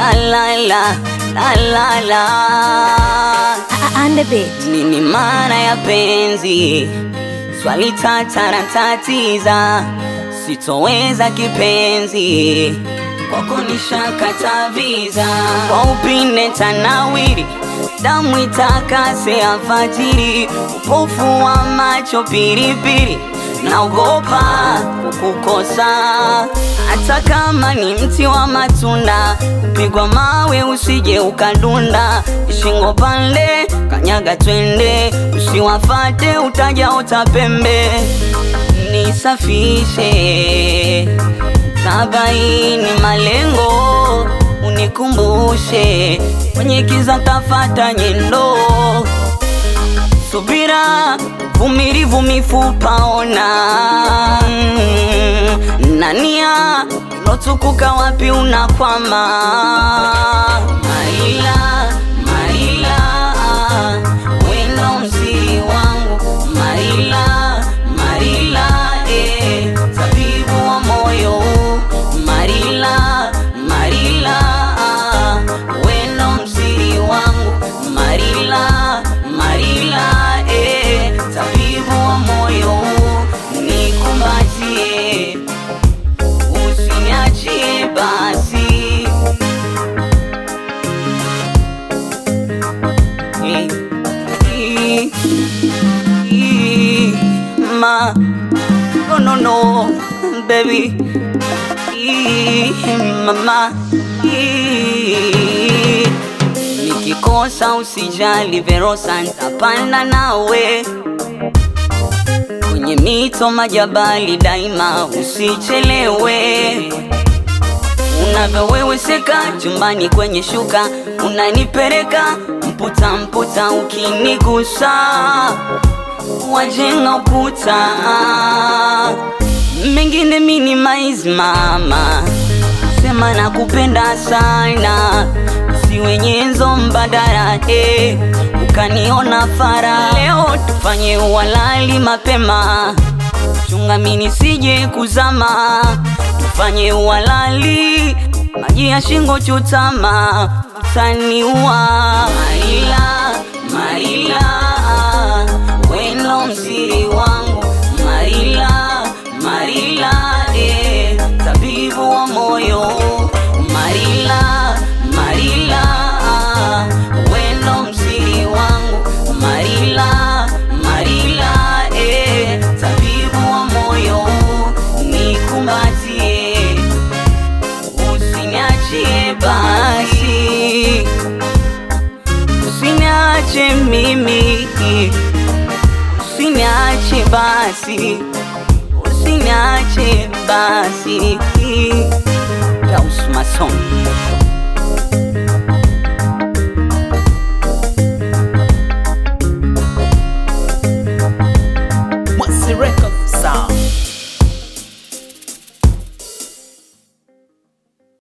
la la la la la la And the beat. nini maana ya penzi? Swali tata na tatiza, sitoweza kipenzi, kwako nishakata viza. Kwa upinde tanawiri, damu itakase alfajiri, upofu wa macho piripiri, naogopa kukukosa, hata kama ni mti wa matunda, kupigwa mawe usije ukadunda, shingo pande kanyaga twende, usiwafate utaja utapembe, nisafishe tabaini malengo, unikumbushe kwenye kiza tafata nyendo subira vumilivu mifupa ona Mm, nania ilotukuka wapi unakwama maila maila wendo msiri wangu marila marila eh, tabibu wa moyo marila marila wendo msiri wangu marila marila eh, tabibu wa moyo nikumbatie usiniachie basi Eh, eh, eh, ma no no no baby Eh, mama Eh, nikikosa usijali verosa ntapanda nawe kwenye mito majabali daima usichelewe unavyoweweseka chumbani kwenye shuka unanipeleka mputa mputa ukinigusa wajenga ukuta mengine minimize mama sema nakupenda sana si wenyezo mbadala eh, ukaniona fara leo tufanye uwalali mapema chunga mini sije kuzama tufanye uwalali maji ya shingo chutama utaniua maila maila wendo msiri wangu marila marila eh, tabibu wa moyo marila marila wendo msiri wangu marila marila eh, tabibu wa moyo nikumbatie usiniachie basi usiniache mimi usiniache basi usiniache basi Taus Mason